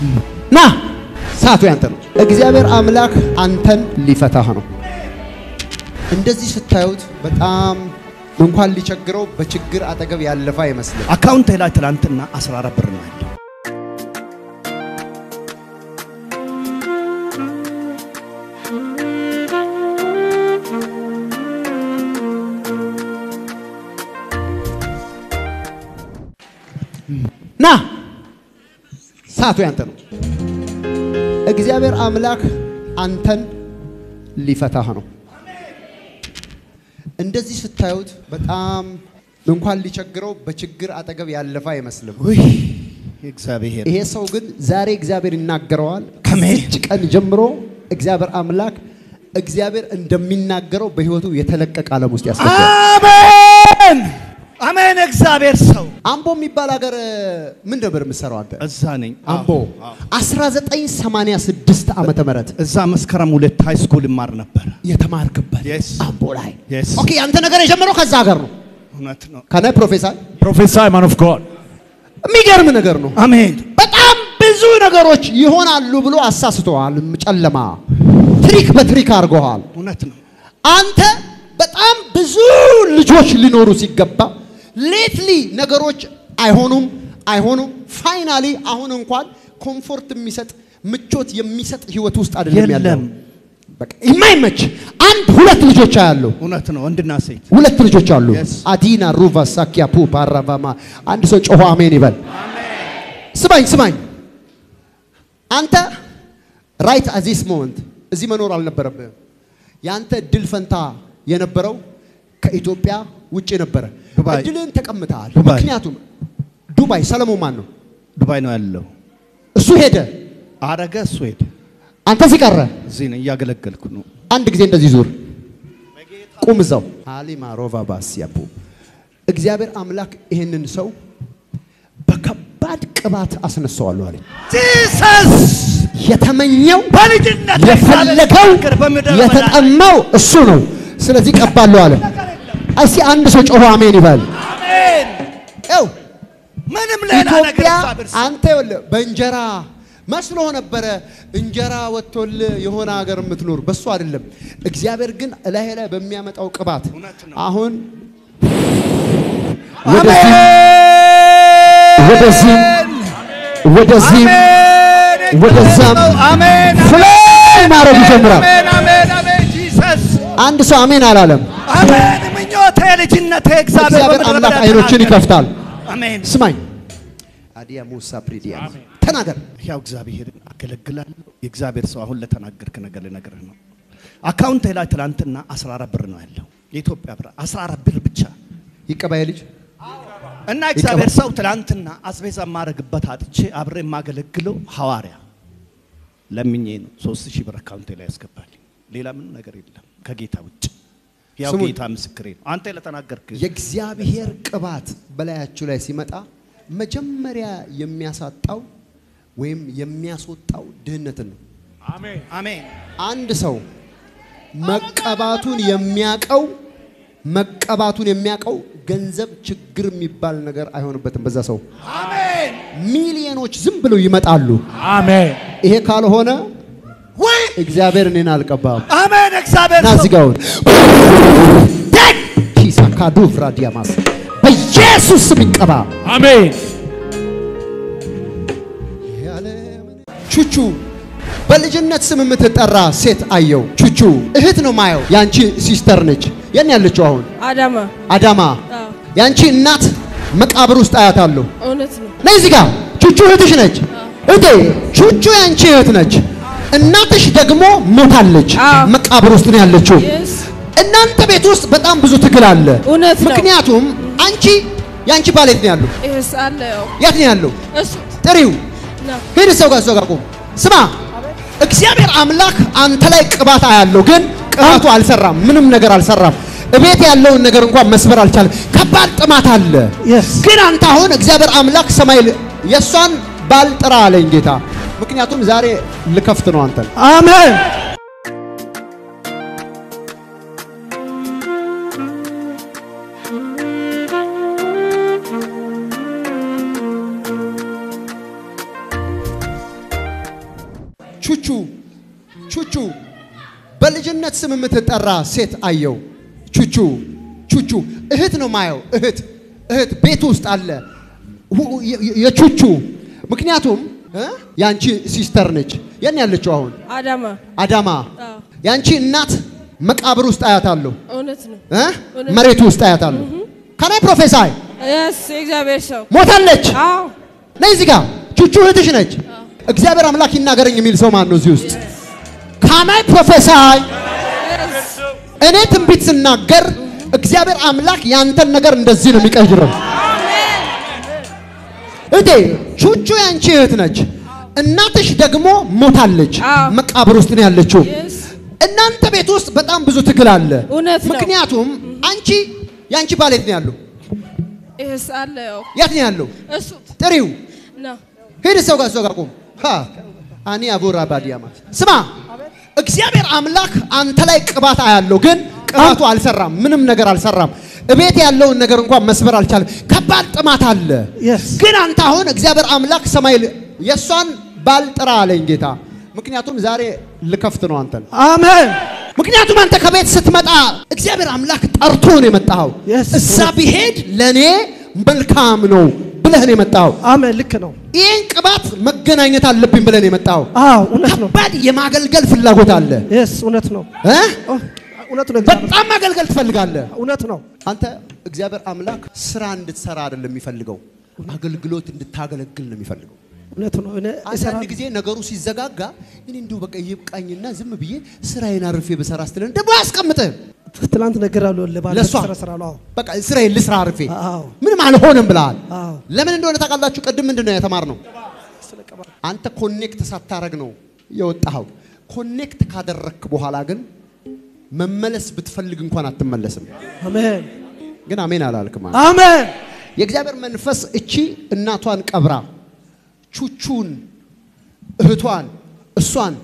ና ሰዓቱ ያንተ ነው። እግዚአብሔር አምላክ አንተን ሊፈታህ ነው። እንደዚህ ስታዩት በጣም እንኳን ሊቸግረው በችግር አጠገብ ያለፈ አይመስልም። አካውንቴ ላይ ትላንትና 14 ብር ነው ያለው። ና ሰዓቱ ያንተ ነው። እግዚአብሔር አምላክ አንተን ሊፈታህ ነው። እንደዚህ ስታዩት በጣም እንኳን ሊቸግረው በችግር አጠገብ ያለፈ አይመስልም። ውይ እግዚአብሔር ይሄ ሰው ግን ዛሬ እግዚአብሔር ይናገረዋል። ከሜ- ከዚች ቀን ጀምሮ እግዚአብሔር አምላክ እግዚአብሔር እንደሚናገረው በሕይወቱ የተለቀቀ ዓለም ውስጥ ያስገባል። አሜን አሜን። እግዚአብሔር ሰው አምቦ የሚባል ሀገር ምን ነበር የምትሰራው አንተ? እዛ ነኝ። አምቦ አዎ። 1986 ዓመተ ምህረት እዛ መስከረም ሁለት ሃይ ስኩል ይማር ነበር። የተማርክበት Yes. አምቦ ላይ Yes. ኦኬ። ያንተ ነገር የጀመረው ከዛ ሀገር ነው። እውነት ነው። ከነ ፕሮፌሰር Prophesy, man of God. የሚገርም ነገር ነው። አሜን በጣም ብዙ ነገሮች ይሆናሉ ብሎ አሳስተዋል። ጨለማ ትሪክ በትሪክ አድርገዋል። እውነት ነው። አንተ በጣም ብዙ ልጆች ሊኖሩ ሲገባ ሌትሊ ነገሮች አይሆኑም አይሆኑም። ፋይናሊ አሁን እንኳን ኮምፎርት የሚሰጥ ምቾት የሚሰጥ ህይወት ውስጥ አይደለም ያለው። የለም። በቃ የማይመች አንድ ሁለት ልጆች አያለሁ። እውነት ነው። ወንድና ሴት ሁለት ልጆች አሉ። Yes. አዲና ሩቫ ሳኪያ ፑ ፓራቫማ አንድ ሰው ጮሆ አሜን ይበል። ስማኝ ስማኝ፣ አንተ ራይት አት ዚስ ሞመንት እዚህ መኖር አልነበረብህም። የአንተ እድል ፈንታ የነበረው ከኢትዮጵያ ውጭ ነበረ። ዱባይ። እድልን ተቀምጠሃል። ዱባይ። ምክንያቱም ዱባይ ሰለሞን ማን ነው? ዱባይ ነው ያለው። እሱ ሄደ፣ አረገ እሱ ሄደ። አንተ እዚህ ቀረ። እዚህ ነው እያገለገልኩ ነው። አንድ ጊዜ እንደዚህ ዙር፣ ቁም እዛው። አሊማ ሮቫ ባስያፑ እግዚአብሔር አምላክ ይህንን ሰው በከባድ ቅባት አስነሳዋለሁ አለኝ። ጂሰስ የተመኘው በልጅነት የፈለገው እግዚአብሔር በምድረ በዳ የተጠማው እሱ ነው። ስለዚህ ቀባለሁ አለ። እስቲ አንድ ሰው ጮሆ አሜን ይበል። አሜን። ይኸው ምንም ሌላ ነገር ኢትዮጵያ እግዚአብሔር ሰው አንተ ይኸውልህ በእንጀራ መስሎ ነበረ እንጀራ ወጥቶልህ የሆነ ሀገር የምትኖር በሱ አይደለም። እግዚአብሔር ግን እላይ ላይ በሚያመጣው ቅባት እውነት ነው። አሁን ወደዚህ አሜን ወደዚህም ወደዚህም አሜን። ወደዛም አሜን ፍላይ ማድረግ ይጀምራል። አሜን አሜን አሜን ጂሰስ አንድ ሰው አሜን አላለም። አሜን ምኞቴ ልጅነቴ እግዚአብሔር እግዚአብሔር በምድረ አምላክ በዳ አይኖችን ተናገረ። ይከፍታል። አሜን ስማኝ አዲያ ሙሳ ፕሪዲያ ተናገር። ያው እግዚአብሔር አገለግላለሁ። የእግዚአብሔር ሰው አሁን ለተናገርክ ነገር ልነግርህ ነው። አካውንቴ ላይ ትናንትና 14 ብር ነው ያለው የኢትዮጵያ ብር 14 ብር ብቻ ይቀባይ ልጅ እና እግዚአብሔር ሰው ትናንትና አስቤዛ የማደርግበት አጥቼ አብሬ የማገለግለው ሐዋርያ ለምኜ ነው ሶስት ሺህ ብር አካውንቴ ላይ ያስገባልኝ። ሌላ ምንም ነገር የለም ከጌታ ውጭ። ያው ስሙኝ። ጌታ ምስክሬ ነው። አንተ ለተናገርክ የእግዚአብሔር ቅባት በላያችሁ ላይ ሲመጣ መጀመሪያ የሚያሳጣው ወይም የሚያስወጣው ድህነትን ነው። Amen. አሜን አንድ ሰው መቀባቱን የሚያቀው መቀባቱን የሚያቀው ገንዘብ ችግር የሚባል ነገር አይሆንበትም። በዛ ሰው አሜን ሚሊዮኖች ዝም ብለው ይመጣሉ። Amen. ይሄ ካልሆነ ወይ እግዚአብሔር እኔን አልቀባም። አሜን እግዚአብሔር ና ሰው እዚህ ጋር አሁን ኪሳ ካዱ ፍራዲያማስ በኢየሱስ ስም ይቀባ። Amen. ቹቹ በልጅነት ስም የምትጠራ ሴት አየው። ቹቹ እህት ነው ማየው። ያንቺ ሲስተር ነች። የት ነው ያለችው አሁን? አዳማ አዳማ። አዎ፣ ያንቺ እናት መቃብር ውስጥ አያታለሁ። እውነት ነው። ነይ እዚህ ጋር ቹቹ እህትሽ ነች። እህቴ ቹቹ ያንቺ እህት ነች። እናትሽ ደግሞ ሞታለች። አዎ። መቃብር ውስጥ ነው ያለችው። የስ እናንተ ቤት ውስጥ በጣም ብዙ ትግል አለ። እውነት ነው። ምክንያቱም አንቺ ያንቺ ባል የት ነው ያለው? የስ አለ ያው የት ነው ያለው? እሱ ጥሪው ነው። ሂድ ሰው ጋር ሰው ጋር ቁም። ስማ እግዚአብሔር አምላክ አንተ ላይ ቅባት አያለው፣ ግን ቅባቱ አልሰራም። ምንም ነገር አልሰራም። እቤት ያለውን ነገር እንኳን መስበር አልቻለም። ከባድ ጥማት አለ። Yes. ግን አንተ አሁን እግዚአብሔር አምላክ ሰማይ ል- የእሷን ባል ጥራ አለኝ ጌታ። ምክንያቱም ዛሬ ልከፍት ነው አንተን። አሜን ቹቹ ቹቹ በልጅነት ስም የምትጠራ ሴት አየው። ቹቹ ቹቹ እህት ነው ማየው። እህት እህት ቤት ውስጥ አለ ሁ- የ- የ- የቹቹ ምክንያቱም እ? የአንቺ ሲስተር ነች። የት ነው ያለችው አሁን? አዳማ አዳማ። አዎ፣ የአንቺ እናት መቃብር ውስጥ አያታለሁ እውነት ነው። እ? መሬቱ ውስጥ አያታለሁ። ከናይ ፕሮፌሳይ የስ የእግዚአብሔር ሰው ሞታለች። አዎ ነይ እዚህ ጋር ቹቹ እህትሽ ነች። እግዚአብሔር አምላክ ይናገረኝ የሚል ሰው ማን ነው እዚህ ውስጥ? ካናይ ፕሮፌሳይ እኔ ትንቢት ስናገር እግዚአብሔር አምላክ ያንተን ነገር እንደዚህ ነው የሚቀይረው። እቴ ቹቹ ያንቺ እህት ነች። እናትሽ ደግሞ ሞታለች። አዎ። መቃብር ውስጥ ነው ያለችው። የስ እናንተ ቤት ውስጥ በጣም ብዙ ትግል አለ። እውነት ነው። ምክንያቱም አንቺ ያንቺ ባል የት ነው ያለው? የስ አለ ያው የት ነው ያለው? እሱ ጥሪው ነው ሂድ ሰው ጋር ሰው ጋር ቁም። ሃ አኒ አቦራ ባዲያማ ስማ፣ እግዚአብሔር አምላክ አንተ ላይ ቅባት አያለው፣ ግን ቅባቱ አልሰራም። ምንም ነገር አልሰራም። እቤት ያለውን ነገር እንኳን መስበር አልቻለም። ከባድ ጥማት አለ። Yes. ግን አንተ አሁን እግዚአብሔር አምላክ ሰማይ ል- የእሷን ባል ጥራ አለኝ ጌታ። ምክንያቱም ዛሬ ልከፍት ነው አንተን። አሜን ምክንያቱም አንተ ከቤት ስትመጣ እግዚአብሔር አምላክ ጠርቶ ነው የመጣኸው። Yes. እዛ ቢሄድ ለእኔ መልካም ነው ብለህ ነው የመጣኸው። አሜን ልክ ነው ይህን ቅባት መገናኘት አለብኝ ብለን የመጣው አዎ እውነት ነው ከባድ የማገልገል ፍላጎት አለ የስ እውነት ነው እ? ኦ፣ እውነት ነው እግዚአብሔር በጣም ማገልገል ትፈልጋለህ እውነት ነው አንተ እግዚአብሔር አምላክ ስራ እንድትሰራ አይደለም የሚፈልገው አገልግሎት እንድታገለግል ነው የሚፈልገው እውነት ነው እኔ አንዳንድ እሰራለሁ ጊዜ ነገሩ ሲዘጋጋ እኔ እንዲሁ በቃ ይብቃኝና ዝም ብዬ ስራዬን አርፌ በሰራ ስትለን ደግሞ አያስቀምጥህም ትላንት ነገር አለ ለባለ ለእሷ ስራ ስራ አዎ በቃ ስራዬን ልስራ አርፌ አዎ ምንም አልሆንም ብለሃል አዎ ለምን እንደሆነ ታውቃላችሁ ቅድም ምንድን ነው የተማርነው አንተ ኮኔክት ሳታረግ ነው የወጣኸው። ኮኔክት ካደረግክ በኋላ ግን መመለስ ብትፈልግ እንኳን አትመለስም። አሜን ግን አሜን አላልክም። አንተ። አሜን የእግዚአብሔር መንፈስ እቺ እናቷን ቀብራ ቹቹን እህቷን እሷን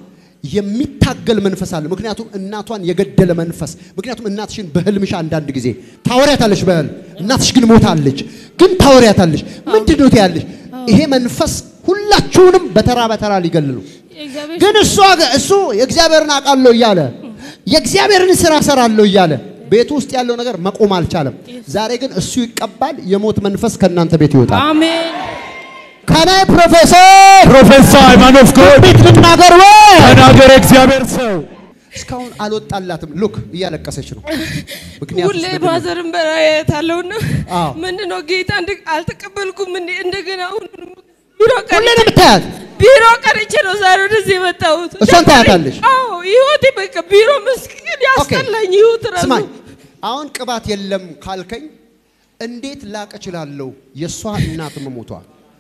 የሚታገል መንፈስ አለ። ምክንያቱም እናቷን የገደለ መንፈስ። ምክንያቱም እናትሽን በህልምሽ አንዳንድ ጊዜ ታወሪያታለሽ በህልም እናትሽ ግን ሞታለች፣ ግን ታወሪያታለሽ። ምንድን ነው ትያለሽ? ይሄ መንፈስ ሁላችሁንም በተራ በተራ ሊገል ነው። የእግዚአብሔር ግን እሷ ገ- እሱ የእግዚአብሔርን አውቃለሁ እያለ የእግዚአብሔርን ስራ ሰራለሁ እያለ ቤቱ ውስጥ ያለው ነገር መቆም አልቻለም። ዛሬ ግን እሱ ይቀባል። የሞት መንፈስ ከእናንተ ቤት ይወጣል። አሜን ከናይ ፕሮፌሰር Prophesy, man of God. ቤት ልናገር ወይ ተናገር እግዚአብሔር ሰው። እስካሁን አልወጣላትም። ሉክ እያለቀሰች ነው። ምክንያቱም ሁሌ ማዘርን በራየታለሁና አዎ። ምንድነው ጌታ እንደ- አልተቀበልኩም እንዴ እንደገና አሁን ቢሮ ሁሌ ቀርቼ ነው የምታያት። ቢሮ ቀርቼ ነው ዛሬ ወደዚህ የመጣሁት እሷን ታያታለሽ? አዎ ህይወቴ በቃ ቢሮ ምስኪን ያስጠላኝ ህይወት ራሱ ስማኝ፣ አሁን ቅባት የለም ካልከኝ እንዴት ላቅ እችላለሁ? የእሷ እናት መሞቷ።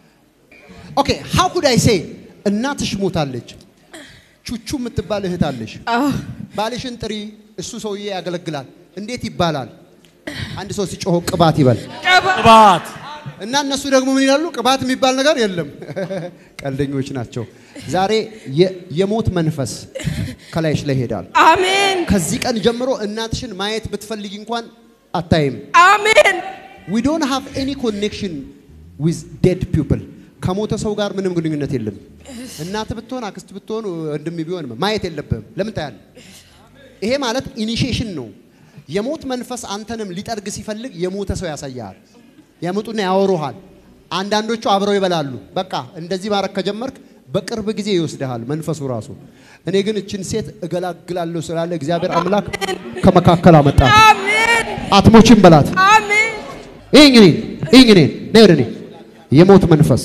ኦኬ ሃው ኩድ አይ ሴ እናትሽ ሞታለች። ቹቹ የምትባል እህት አለሽ። አዎ ባልሽን ጥሪ፣ እሱ ሰውዬ ያገለግላል። እንዴት ይባላል? አንድ ሰው ሲጮህ ቅባት ይበል ቀባ ቅባት እና እነሱ ደግሞ ምን ይላሉ? ቅባት የሚባል ነገር የለም። ቀልደኞች ናቸው። ዛሬ የ- የሞት መንፈስ ከላይሽ ላይ ይሄዳል። አሜን ከዚህ ቀን ጀምሮ እናትሽን ማየት ብትፈልጊ እንኳን አታይም። አሜን ዊ ዶንት ሃቭ ኤኒ ኮኔክሽን ዊዝ ዴድ ፒፕል ከሞተ ሰው ጋር ምንም ግንኙነት የለም። እናት ብትሆን አክስት ብትሆን ወንድም ቢሆን ማየት የለብህም። ለምን ታያለህ? ይሄ ማለት ኢኒሺዬሽን ነው። የሞት መንፈስ አንተንም ሊጠርግ ሲፈልግ የሞተ ሰው ያሳያል። ያመጡና ያወሩሃል። አንዳንዶቹ አብረው ይበላሉ። በቃ እንደዚህ ማድረግ ከጀመርክ በቅርብ ጊዜ ይወስድሃል መንፈሱ ራሱ። እኔ ግን እችን ሴት እገላግላለሁ ስላለ እግዚአብሔር አምላክ ከመካከል አመጣ። አሜን አትሞችም በላት። አሜን ይህ እንግዲህ ይህ እንግዲህ ነይ ወደ እኔ የሞት መንፈስ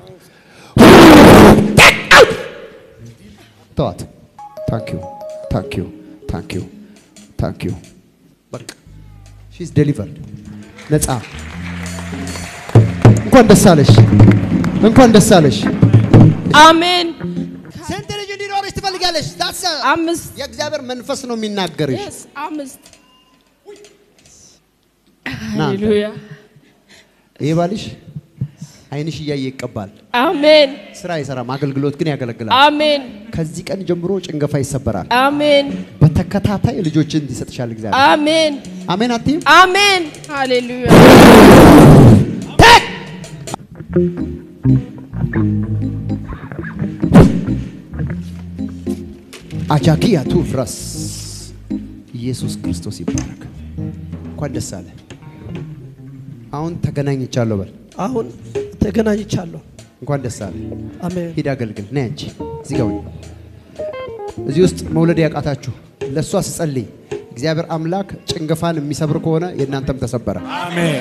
ተዋት። ታንክ ዩ ታንክ ዩ ታንክ ዩ ታንክ ዩ በቃ ሺዝ ዴሊቨርድ ነፃ። እንኳን ደስ አለሽ፣ እንኳን ደስ አለሽ። አሜን ስንት ልጅ እንዲኖርሽ ትፈልጋለሽ? ዳሰ አምስት የእግዚአብሔር መንፈስ ነው የሚናገርሽ። yes አምስት ና ሃሌሉያ ይሄ ባልሽ አይንሽ እያየ ይቀባል። አሜን ስራ አይሰራም፣ አገልግሎት ግን ያገለግላል። አሜን ከዚህ ቀን ጀምሮ ጭንገፋ ይሰበራል። አሜን በተከታታይ ልጆችን ይሰጥሻል እግዚአብሔር። አሜን አሜን አትይም? አሜን ሃሌሉያ አጃኪያ ቱፍራስ ኢየሱስ ክርስቶስ ይባረክ። እንኳን ደስ አለ። አሁን ተገናኝቻለሁ በል። አሁን ተገናኝቻለሁ። እንኳን ደስ አለ። አሜን። ሂድ አገልግል። ነይ አንቺ እዚህ ጋር ሁኚ። እዚህ ውስጥ መውለድ ያቃታችሁ ለእሷ ስጸልይ እግዚአብሔር አምላክ ጭንገፋን የሚሰብር ከሆነ የእናንተም ተሰበረ። አሜን።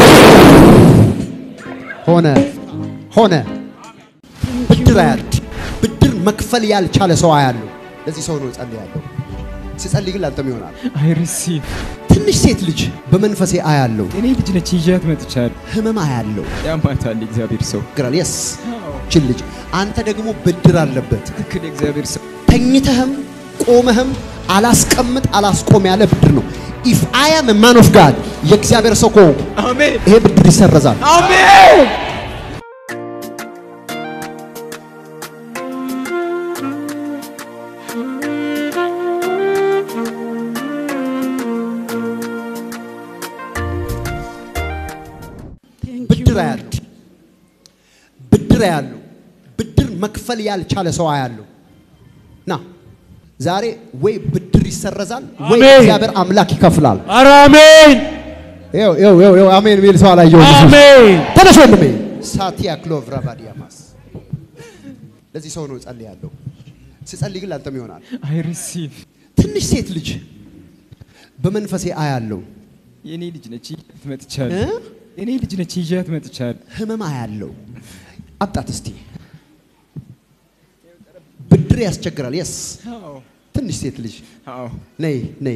ሆነ ሆነ። ብድር አያለሁ። ብድር መክፈል ያልቻለ ሰው አያለሁ። ለዚህ ሰው ነው ጸልያለሁ። ሲጸልይ ግን ላንተም ይሆናል። አይ ሪሲቭ ትንሽ ሴት ልጅ በመንፈሴ አያለሁ። እኔ ልጅ ነች ይዣት መጥቻለሁ። ህመም አያለሁ። ያማታል እግዚአብሔር ሰው ግራል የስ ችን ልጅ አንተ ደግሞ ብድር አለበት። ትክክል የእግዚአብሔር ሰው ተኝተህም ቆመህም አላስቀምጥ አላስቆም ያለ ብድር ነው። ኢፍ አይ አም ማን ኦፍ ጋድ የእግዚአብሔር ሰው ከሆንኩ አሜን ይሄ ብድር ይሰረዛል። አሜን ብድር አያለሁ። ብድር አያለሁ። ብድር መክፈል ያልቻለ ሰው አያለሁ። ና ዛሬ ወይ ብድር ይሰረዛል ወይ አሜን። እግዚአብሔር አምላክ ይከፍላል። ኧረ አሜን ይኸው ይኸው ይኸው ይኸው አሜን የሚል ሰው አላየሁም። አሜን ተነሽ ወንድሜ። ሳቲያ ክሎቭራ ባዲያማስ ለዚህ ሰው ነው ጸልያለሁ። ስጸልይ ግን ላንተም ይሆናል። አይ ሪሲቭ ትንሽ ሴት ልጅ በመንፈሴ አያለሁ። የኔ ልጅ ነች ይዣት እ? መጥቻለሁ። የኔ ልጅ ነች ይዣት መጥቻለሁ። ህመም አያለው። አምጣት እስቲ። ብድር ያስቸግራል። የስ አዎ ትንሽ ሴት ልጅ አዎ ነይ ነይ፣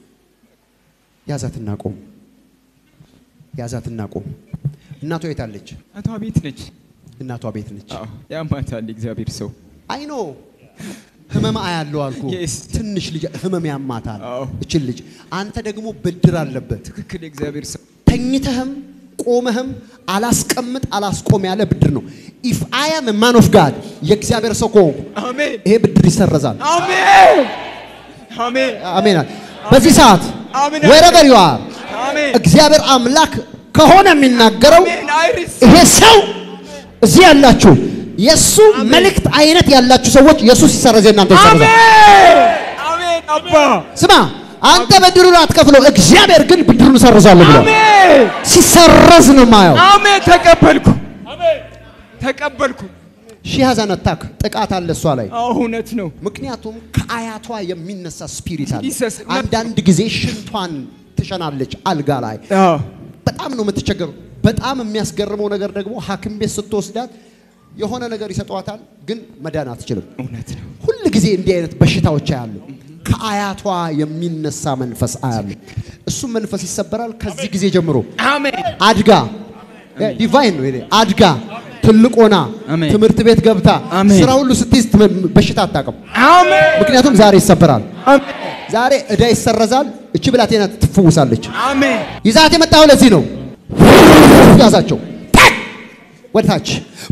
ያዛትና ቆም፣ ያዛትና ቆም። እናቷ የት አለች? አቷ ቤት ነች። እናቷ ቤት ነች። አዎ ያማታል እግዚአብሔር ሰው አይኖ ህመም አያለው አልኩ። Yes. ትንሽ ልጅ ህመም ያማታል። አዎ። እችን ልጅ አንተ ደግሞ ብድር አለበት። ትክክል የእግዚአብሔር ሰው ተኝተህም ቆመህም አላስቀምጥ አላስቆም ያለ ብድር ነው። ኢፍ አይ አም ማን ኦፍ ጋድ የእግዚአብሔር ሰው ከሆንኩ አሜን ይሄ ብድር ይሰረዛል። አሜን አሜን አሜን። በዚህ ሰዓት አሜን። ወረበር ዩ አር አሜን እግዚአብሔር አምላክ ከሆነ የሚናገረው አሜን አይ ሪሲቭ ይሄ ሰው እዚህ ያላችሁ የእሱ መልእክት አይነት ያላችሁ ሰዎች ኢየሱስ ይሰረዝ፣ እናንተ ይሰረዛል። አሜን አሜን አባ ስማ አንተ ብድሩን አትከፍለው፣ እግዚአብሔር ግን ብድሩን እሰርዛለሁ ብሏል። አሜን ሲሰረዝ ነው ማየው። አሜን ተቀበልኩ ተቀበልኩ ሺህ ሀዛን አታክ ጥቃት አለ እሷ ላይ አዎ እውነት ነው ምክንያቱም ከአያቷ የሚነሳ ስፒሪት አለ። Jesus፣ አንዳንድ ጊዜ ሽንቷን ትሸናለች አልጋ ላይ አዎ በጣም ነው የምትቸገሩ። በጣም የሚያስገርመው ነገር ደግሞ ሐኪም ቤት ስትወስዳት የሆነ ነገር ይሰጧታል፣ ግን መዳን አትችልም። እውነት ነው ሁል ጊዜ እንዲህ አይነት በሽታዎች አያሉ። ከአያቷ የሚነሳ መንፈስ አያሉ። እሱም መንፈስ ይሰበራል። ከዚህ ጊዜ ጀምሮ አሜን አድጋ ዲቫይን ነው ይሄ አድጋ ትልቅ ሆና አሜን። ትምህርት ቤት ገብታ አሜን። ስራ ሁሉ ስትይዝ ትም- በሽታ አታውቅም። አሜን ምክንያቱም ዛሬ ይሰበራል። አሜን ዛሬ እዳ ይሰረዛል። እቺ ብላቴና ትፈውሳለች። አሜን ይዛት የመጣው ለዚህ ነው። ያዛቸው ታክ! ወደ ታች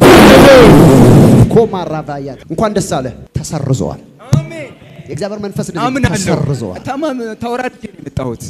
ኮማራባያት እንኳን ደስ አለ። ተሰርዘዋል። አሜን የእግዚአብሔር መንፈስ እንደዚህ አምናለሁ ተሰርዘዋል። ታማም ተወራድጄ ነው የመጣሁት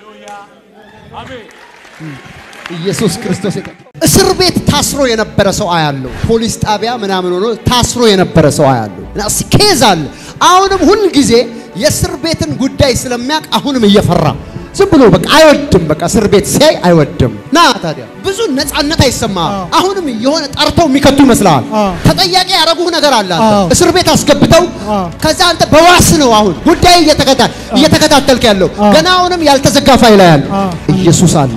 ኢየሱስ ክርስቶስ የተ- እስር ቤት ታስሮ የነበረ ሰው አያለው። ፖሊስ ጣቢያ ምናምን ሆኖ ታስሮ የነበረ ሰው አያለው። እና እስኪ ኬዝ አለ። አሁንም ሁል ጊዜ የእስር ቤትን ጉዳይ ስለሚያውቅ አሁንም እየፈራ ዝም ብሎ በቃ አይወድም። በቃ እስር ቤት ሲያይ አይወድም። ና ታዲያ ብዙ ነፃነት አይሰማም። አሁንም የሆነ ጠርተው የሚከቱ ይመስልሃል። ተጠያቂ ያደረጉህ ነገር አለ። አንተ አዎ። እስር ቤት አስገብተው ከዛ አንተ በዋስ ነው አሁን ጉዳይ እየተከታ- እየተከታተልክ ያለው ገና አሁንም ያልተዘጋ ፋይል ያለ ኢየሱስ አለ።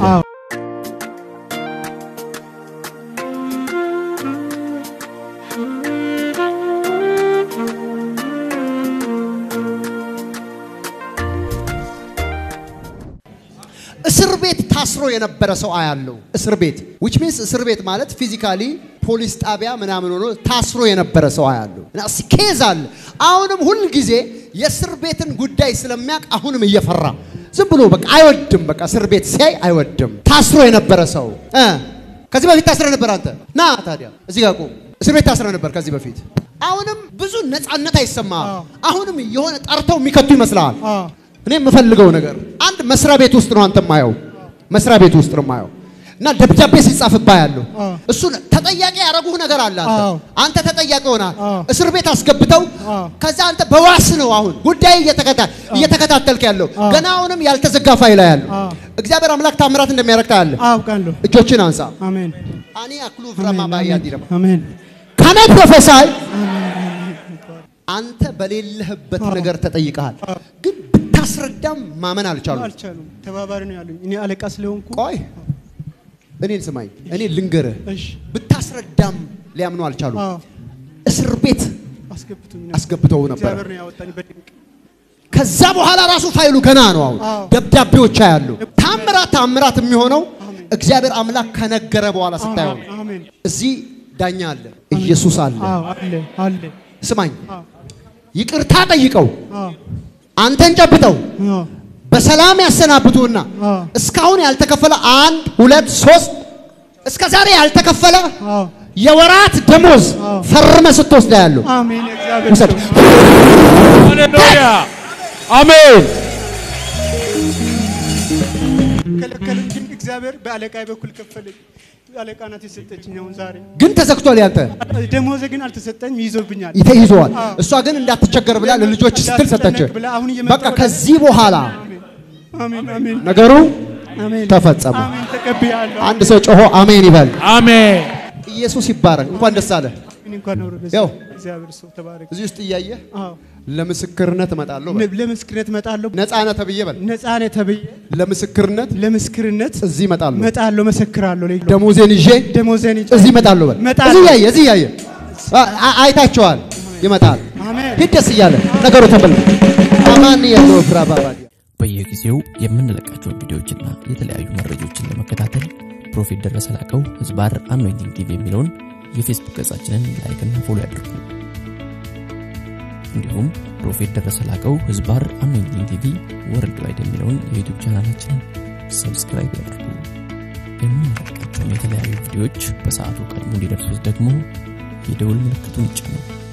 እስር ቤት ታስሮ የነበረ ሰው አያለው። እስር ቤት which means እስር ቤት ማለት ፊዚካሊ ፖሊስ ጣቢያ ምናምን ሆኖ ታስሮ የነበረ ሰው አያለው። እና እስኪ ኬዝ አለ። አሁንም ሁል ጊዜ የእስር ቤትን ጉዳይ ስለሚያውቅ አሁንም እየፈራ ዝም ብሎ በቃ አይወድም። በቃ እስር ቤት ሲያይ አይወድም። ታስሮ የነበረ ሰው እ ከዚህ በፊት ታስረ ነበር አንተ ና ታዲያ እዚህ ጋር ቁም። እስር ቤት ታስረ ነበር ከዚህ በፊት አሁንም ብዙ ነፃነት አይሰማም። አሁንም የሆነ ጠርተው የሚከቱ ይመስልሃል። እኔ የምፈልገው ነገር አንድ መስሪያ ቤት ውስጥ ነው አንተ ማየው፣ መስሪያ ቤት ውስጥ ነው ማየው። እና ደብዳቤ ሲጻፍባ ያለው አዎ። እሱ ተጠያቂ ያደረጉህ ነገር አለ። አንተ አዎ። አንተ ተጠያቂ ሆናል። አዎ። እስር ቤት አስገብተው አዎ። ከዛ አንተ በዋስ ነው አሁን ጉዳይ እየተከታ- እየተከታተልክ ያለው አዎ። ገና አሁንም ያልተዘጋ ፋይል ያለው አዎ። እግዚአብሔር አምላክ ታምራት እንደሚያደርግ ታያለህ። አውቃለሁ። እጆችን አንሳ። አሜን አኒ አክሉ ፍራማ ባያ ዲረማ አሜን ካነ ፕሮፌሳይ አንተ በሌለህበት ነገር ተጠይቀሃል፣ ግን ብታስረዳም ማመን አልቻሉም። አልቻሉም። ተባባሪ ነው ያሉኝ። እኔ አለቃ ስለሆንኩ ቆይ እኔን ስማኝ፣ እኔ ልንገርህ፣ እሺ ብታስረዳም ሊያምኑ አልቻሉም። አዎ እስር ቤት አስገብቱኝ አስገብተው ነበር። እግዚአብሔር ነው ያወጣኝ በድንቅ ከዛ በኋላ ራሱ ፋይሉ ገና ነው። አሁን አዎ። ደብዳቤዎች ያሉ ታምራት ታምራት የሚሆነው እግዚአብሔር አምላክ ከነገረ በኋላ ስታየው ነው። አሜን እዚህ ዳኛ አለ፣ ኢየሱስ አለ። አዎ አለ አለ ስማኝ፣ አዎ ይቅርታ ጠይቀው አዎ አንተን ጨብጠው አዎ በሰላም ያሰናብቱና አዎ እስካሁን ያልተከፈለ አንድ ሁለት ሶስት እስከ ዛሬ ያልተከፈለ አዎ የወራት ደሞዝ አዎ። ፈርመ ስትወስዳ ያለው አሜን እግዚአብሔር ውሰድ። ሰው ሃሌሉያ አሜን። ከለከሉኝ፣ ግን እግዚአብሔር በአለቃ በኩል ከፈለኝ። አለቃ ናት የሰጠችኝ። አሁን ዛሬ ግን ተዘግቷል። ያንተ ደሞዜ ግን አልተሰጠኝም፣ ይዞብኛል። ተይዘዋል። አዎ። እሷ ግን እንዳትቸገር ብላ ለልጆች ስትል ሰጠች። እንዳትጨነቅ ብላ አሁን እየመጣሁ በቃ ከዚህ በኋላ አሜን አሜን ነገሩ አሜን ተፈጸመ። አሜን ተቀብያለሁ። አንድ ሰው ጮሆ አሜን ይበል። አሜን። ኢየሱስ ይባረክ። እንኳን ደስ አለ። እኔ እንኳን ነው ረበስ ያው እግዚአብሔር ሰው ተባረክ። እዚህ ውስጥ እያየህ አዎ ለምስክርነት እመጣለሁ በል። ለምስክርነት እመጣለሁ። ነፃነት ተብዬ በል። ነፃነት ተብዬ ለምስክርነት ለምስክርነት እዚህ እመጣለሁ። እመጣለሁ፣ መሰክራለሁ። ለይሎ ደሞዜን ይዤ ደሞዜን ይዤ እዚህ እመጣለሁ በል። እመጣለሁ። እዚህ እያየ እዚህ እያየ አ- አ- አይታቸዋል። ይመጣል። አሜን ሂድ ደስ እያለ ነገሩ ተበል አማን የለው ፍራባባ በየጊዜው የምንለቃቸውን ቪዲዮዎችና የተለያዩ መረጃዎችን ለመከታተል ፕሮፌት ደረሰ ላቀው ህዝባር አኖይንቲንግ ቲቪ የሚለውን የፌስቡክ ገጻችንን ላይክና ፎሎ ያድርጉ። እንዲሁም ፕሮፌት ደረሰ ላቀው ህዝባር አኖይንቲንግ ቲቪ ወርልድ ዋይድ የሚለውን የዩቱብ ቻናላችንን ሰብስክራይብ ያድርጉ። የምንለቃቸውን የተለያዩ ቪዲዮዎች በሰዓቱ ቀድሞ እንዲደርሱት ደግሞ የደውል ምልክቱን ይጫኑ።